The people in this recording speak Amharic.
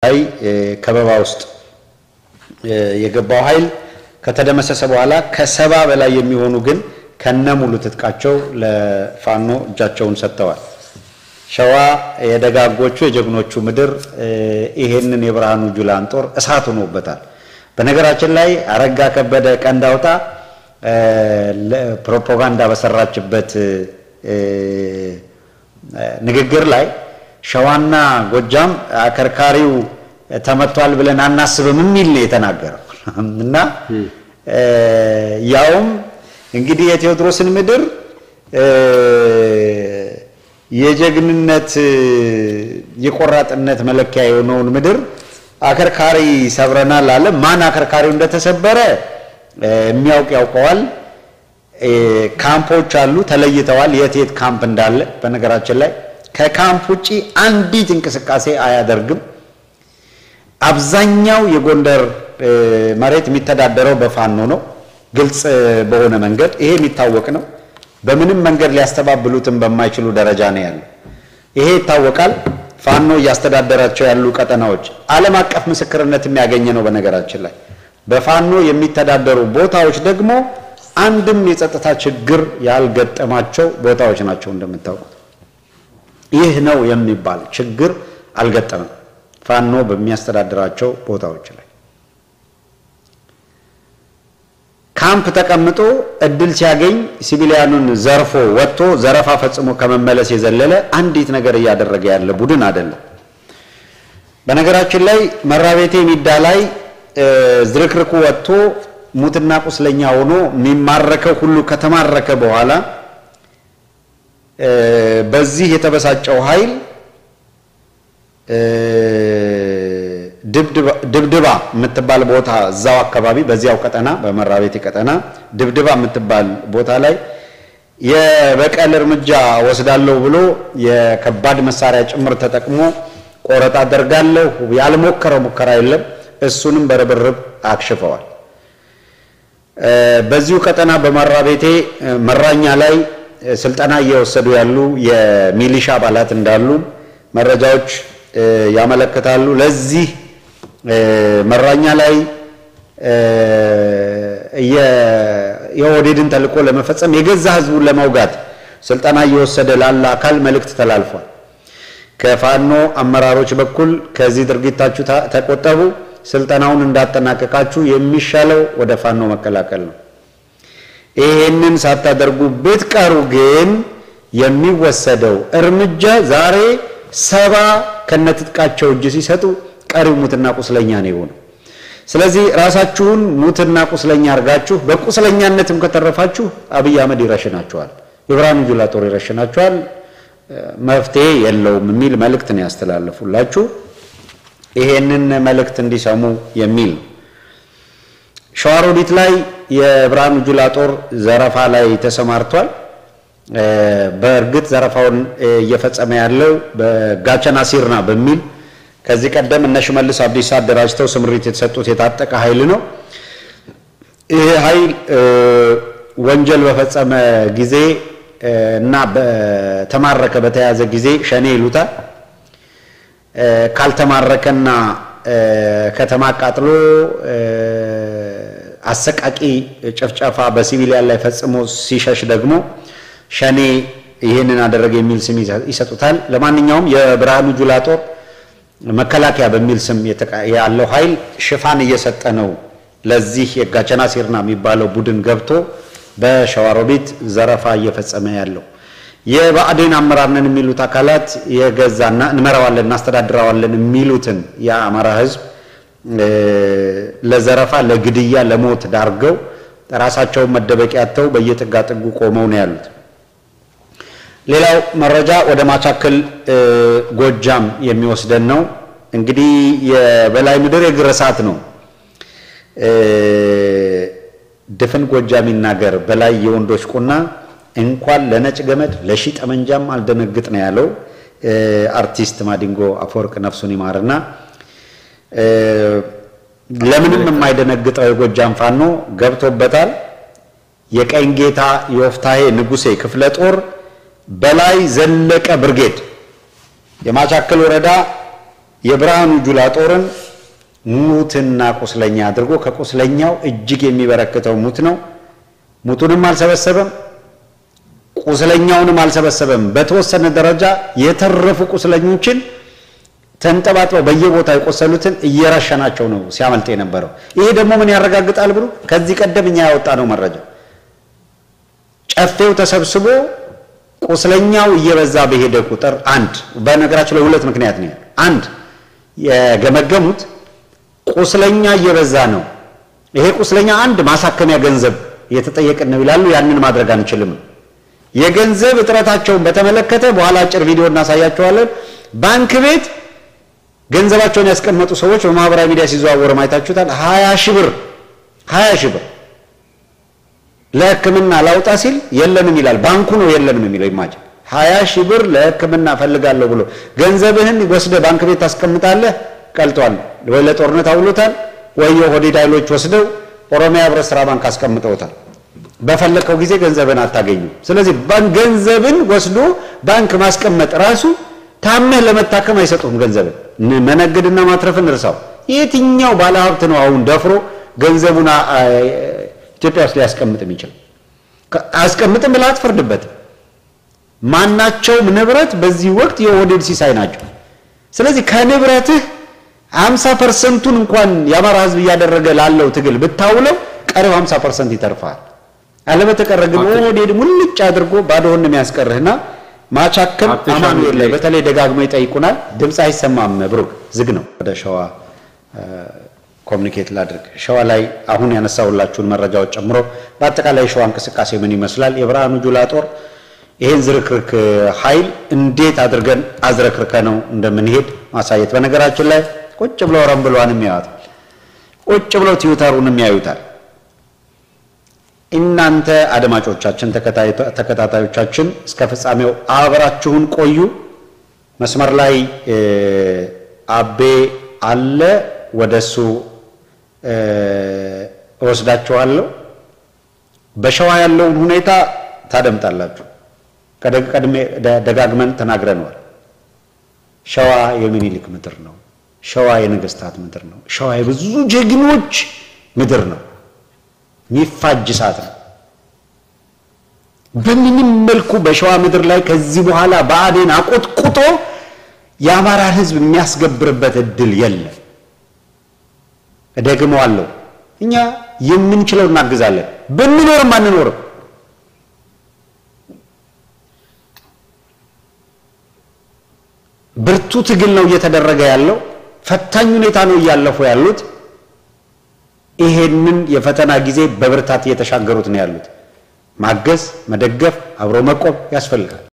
ላይ ከበባ ውስጥ የገባው ኃይል ከተደመሰሰ በኋላ ከሰባ በላይ የሚሆኑ ግን ከነ ሙሉ ትጥቃቸው ለፋኖ እጃቸውን ሰጥተዋል። ሸዋ የደጋጎቹ የጀግኖቹ ምድር ይሄንን የብርሃኑ ጁላን ጦር እሳት ሆኖበታል። በነገራችን ላይ አረጋ ከበደ ቀንድ አውጣ ፕሮፓጋንዳ በሰራችበት ንግግር ላይ ሸዋና ጎጃም አከርካሪው ተመቷል ብለን አናስብም የሚል ነው የተናገረው እና ያውም እንግዲህ የቴዎድሮስን ምድር የጀግንነት የቆራጥነት መለኪያ የሆነውን ምድር አከርካሪ ሰብረናል አለ። ማን አከርካሪው እንደተሰበረ የሚያውቅ ያውቀዋል። ካምፖች አሉ ተለይተዋል፣ የት የት ካምፕ እንዳለ። በነገራችን ላይ ከካምፕ ውጪ አንዲት እንቅስቃሴ አያደርግም። አብዛኛው የጎንደር መሬት የሚተዳደረው በፋኖ ነው፣ ግልጽ በሆነ መንገድ ይሄ የሚታወቅ ነው። በምንም መንገድ ሊያስተባብሉትም በማይችሉ ደረጃ ነው ያለው። ይሄ ይታወቃል። ፋኖ እያስተዳደራቸው ያሉ ቀጠናዎች ዓለም አቀፍ ምስክርነት የሚያገኘ ነው። በነገራችን ላይ በፋኖ የሚተዳደሩ ቦታዎች ደግሞ አንድም የጸጥታ ችግር ያልገጠማቸው ቦታዎች ናቸው። እንደምታውቁት ይህ ነው የሚባል ችግር አልገጠመም ፋኖ በሚያስተዳድራቸው ቦታዎች ላይ ካምፕ ተቀምጦ እድል ሲያገኝ ሲቪሊያኑን ዘርፎ ወጥቶ ዘረፋ ፈጽሞ ከመመለስ የዘለለ አንዲት ነገር እያደረገ ያለ ቡድን አይደለም። በነገራችን ላይ መራቤቴ ሚዳ ላይ ዝርክርኩ ወጥቶ ሙትና ቁስለኛ ሆኖ የሚማረከው ሁሉ ከተማረከ በኋላ በዚህ የተበሳጨው ኃይል ድብድባ የምትባል ቦታ እዛው አካባቢ በዚያው ቀጠና በመራቤቴ ቀጠና ድብድባ የምትባል ቦታ ላይ የበቀል እርምጃ ወስዳለሁ ብሎ የከባድ መሳሪያ ጭምር ተጠቅሞ ቆረጣ አደርጋለሁ ያልሞከረው ሙከራ የለም። እሱንም በርብርብ አክሽፈዋል። በዚሁ ቀጠና በመራቤቴ መራኛ ላይ ስልጠና እየወሰዱ ያሉ የሚሊሻ አባላት እንዳሉ መረጃዎች ያመለክታሉ። ለዚህ መራኛ ላይ የኦህዴድን ተልዕኮ ለመፈጸም የገዛ ህዝቡን ለመውጋት ስልጠና እየወሰደ ላለ አካል መልእክት ተላልፏል። ከፋኖ አመራሮች በኩል ከዚህ ድርጊታችሁ ተቆጠቡ፣ ስልጠናውን እንዳጠናቀቃችሁ የሚሻለው ወደ ፋኖ መቀላቀል ነው። ይሄንን ሳታደርጉ ብትቀሩ ግን የሚወሰደው እርምጃ ዛሬ ሰባ ከነትጥቃቸው እጅ ሲሰጡ ቀሪው ሙትና ቁስለኛ ነው የሆነው። ስለዚህ ራሳችሁን ሙትና ቁስለኛ አድርጋችሁ በቁስለኛነትም ከተረፋችሁ አብይ አህመድ ይረሽናችኋል፣ የብርሃኑ ጁላ ጦር ይረሽናችኋል። መፍትሄ የለውም የሚል መልእክት ነው ያስተላለፉላችሁ። ይሄንን መልእክት እንዲሰሙ የሚል ነው። ሸዋሮቢት ላይ የብርሃኑ ጁላ ጦር ዘረፋ ላይ ተሰማርቷል። በእርግጥ ዘረፋውን እየፈጸመ ያለው በጋቸና ሲርና በሚል ከዚህ ቀደም እነ ሽመልስ አብዲሳ አደራጅተው ስምሪት የተሰጡት የታጠቀ ኃይል ነው። ይህ ኃይል ወንጀል በፈጸመ ጊዜ እና በተማረከ በተያዘ ጊዜ ሸኔ ይሉታል። ካልተማረከና ከተማ አቃጥሎ አሰቃቂ ጭፍጨፋ በሲቪሊያን ላይ ፈጽሞ ሲሸሽ ደግሞ ሸኔ ይህንን አደረገ የሚል ስም ይሰጡታል። ለማንኛውም የብርሃኑ ጁላ ጦር መከላከያ በሚል ስም ያለው ኃይል ሽፋን እየሰጠ ነው ለዚህ የጋቸና ሲርና የሚባለው ቡድን ገብቶ በሸዋሮቢት ዘረፋ እየፈጸመ ያለው። የብአዴን አመራር ነን የሚሉት አካላት የገዛና እንመራዋለን እናስተዳድረዋለን የሚሉትን የአማራ ሕዝብ ለዘረፋ፣ ለግድያ፣ ለሞት ዳርገው ራሳቸውን መደበቂያ አጥተው በየጥጋ ጥጉ ቆመው ነው ያሉት። ሌላው መረጃ ወደ ማቻክል ጎጃም የሚወስደን ነው። እንግዲህ የበላይ ምድር የግር እሳት ነው። ድፍን ጎጃም ይናገር በላይ የወንዶች ቁና እንኳን ለነጭ ገመድ ለሺ ጠመንጃም አልደነግጥ ነው ያለው አርቲስት ማዲንጎ አፈወርቅ ነፍሱን ይማርና ለምንም የማይደነግጠው የጎጃም ፋኖ ገብቶበታል። የቀኝ ጌታ የወፍታሄ ንጉሴ ክፍለ ጦር በላይ ዘለቀ ብርጌድ የማቻከል ወረዳ የብርሃኑ ጁላ ጦርን ሙትና ቁስለኛ አድርጎ ከቁስለኛው እጅግ የሚበረክተው ሙት ነው። ሙቱንም አልሰበሰበም፣ ቁስለኛውንም አልሰበሰበም። በተወሰነ ደረጃ የተረፉ ቁስለኞችን ተንጠባጥበው በየቦታው የቆሰሉትን እየረሸናቸው ነው ሲያመልጥ የነበረው። ይሄ ደግሞ ምን ያረጋግጣል ብሎ ከዚህ ቀደም እኛ ያወጣ ነው መረጃ ጨፌው ተሰብስቦ ቁስለኛው እየበዛ በሄደ ቁጥር አንድ በነገራችን ላይ ሁለት ምክንያት ነው። አንድ የገመገሙት ቁስለኛ እየበዛ ነው፣ ይሄ ቁስለኛ አንድ ማሳከሚያ ገንዘብ እየተጠየቅን ነው ይላሉ። ያንን ማድረግ አንችልም። የገንዘብ እጥረታቸውን በተመለከተ በኋላ አጭር ቪዲዮ እናሳያቸዋለን። ባንክ ቤት ገንዘባቸውን ያስቀመጡ ሰዎች በማህበራዊ ሚዲያ ሲዘዋወሩ ማየታችሁታል። ሀያ ሺህ ብር ሀያ ሺህ ብር ለሕክምና ላውጣ ሲል የለንም ይላል። ባንኩ ነው የለንም የሚለው ይማጭን ሀያ ሺህ ብር ለሕክምና ፈልጋለሁ ብሎ ገንዘብህን ወስደ ባንክ ቤት ታስቀምጣለህ። ቀልጧል ወይ ለጦርነት አውሎታል ወይ የኦህዴድ ኃይሎች ወስደው ኦሮሚያ ህብረት ስራ ባንክ አስቀምጠውታል። በፈለከው ጊዜ ገንዘብን አታገኙም። ስለዚህ ገንዘብን ወስዶ ባንክ ማስቀመጥ ራሱ ታመህ ለመታከም አይሰጡም። ገንዘብን መነገድና ማትረፍን እርሳው። የትኛው ባለሀብት ነው አሁን ደፍሮ ገንዘቡን ኢትዮጵያ ውስጥ ሊያስቀምጥ የሚችል? አያስቀምጥም ብለህ አትፈርድበትም። ማናቸውም ንብረት በዚህ ወቅት የኦህዴድ ሲሳይ ናቸው። ስለዚህ ከንብረትህ ሀምሳ ፐርሰንቱን እንኳን የአማራ ህዝብ እያደረገ ላለው ትግል ብታውለው ቀሪው ሀምሳ ፐርሰንት ይተርፋል። አለበተቀረ ግን ኦህዴድ ሙልጭ አድርጎ ባዶህን የሚያስቀርህና ማቻከም አማኑኤል ላይ በተለይ ደጋግሞ ይጠይቁናል። ድምፅ አይሰማም። ብሩክ ዝግ ነው። ወደ ሸዋ ኮሚኒኬት ላድርግ። ሸዋ ላይ አሁን ያነሳሁላችሁን መረጃዎች ጨምሮ በአጠቃላይ የሸዋ እንቅስቃሴ ምን ይመስላል? የብርሃኑ ጁላ ጦር ይህን ዝርክርክ ኃይል እንዴት አድርገን አዝረክርከ ነው እንደምንሄድ ማሳየት። በነገራችን ላይ ቁጭ ብለው ረምብሏንም ያዩታል፣ ቁጭ ብለው ትዊተሩንም ያዩታል። እናንተ አድማጮቻችን፣ ተከታታዮቻችን እስከ ፍጻሜው አብራችሁን ቆዩ። መስመር ላይ አቤ አለ፣ ወደሱ እወስዳችኋለሁ። በሸዋ ያለውን ሁኔታ ታደምጣላችሁ። ቀድሜ ደጋግመን ተናግረነዋል። ሸዋ የሚኒሊክ ምድር ነው። ሸዋ የነገስታት ምድር ነው። ሸዋ የብዙ ጀግኖች ምድር ነው። ሚፋጅ እሳት ነው። በምንም መልኩ በሸዋ ምድር ላይ ከዚህ በኋላ ብአዴን አቆጥቁጦ የአማራን ሕዝብ የሚያስገብርበት እድል የለም። እደግመዋለሁ፣ እኛ የምንችለው እናግዛለን። ብንኖርም አንኖርም ብርቱ ትግል ነው እየተደረገ ያለው። ፈታኝ ሁኔታ ነው እያለፉ ያሉት። ይሄንን የፈተና ጊዜ በብርታት እየተሻገሩት ነው ያሉት። ማገዝ፣ መደገፍ፣ አብሮ መቆም ያስፈልጋል።